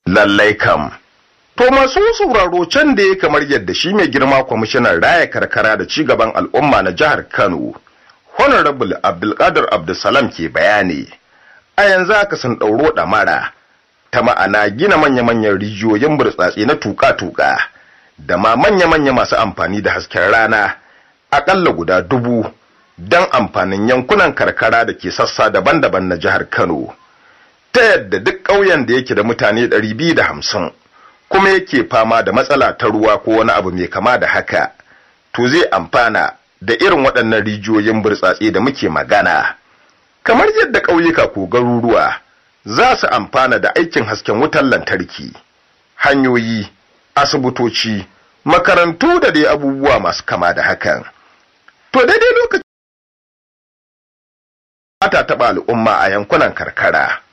lallai kam to masu sauraro can da ya kamar yadda shi mai girma kwamishinan raya karkara da cigaban al'umma na jihar kano honorable abdulkadir abdulsalam ke bayani a yanzu aka sun ɗauro ɗamara ta ma'ana gina manya-manyan rijiyoyin burtsatse na tuka-tuka da ma manya-manya masu amfani da hasken rana aƙalla guda dubu don amfanin yankunan karkara da ke sassa daban-daban na jihar Kano. Ta yadda duk ƙauyen da yake da mutane ɗari biyu da hamsin kuma yake fama da matsala ta ruwa ko wani abu mai kama da haka, to zai amfana da irin waɗannan rijiyoyin burtsatse da muke magana. Kamar yadda ƙauyuka ko garuruwa za su amfana da aikin hasken wutar lantarki, hanyoyi, asibitoci, makarantu da dai abubuwa masu kama da hakan. To daidai lokaci ta taɓa al'umma a yankunan karkara.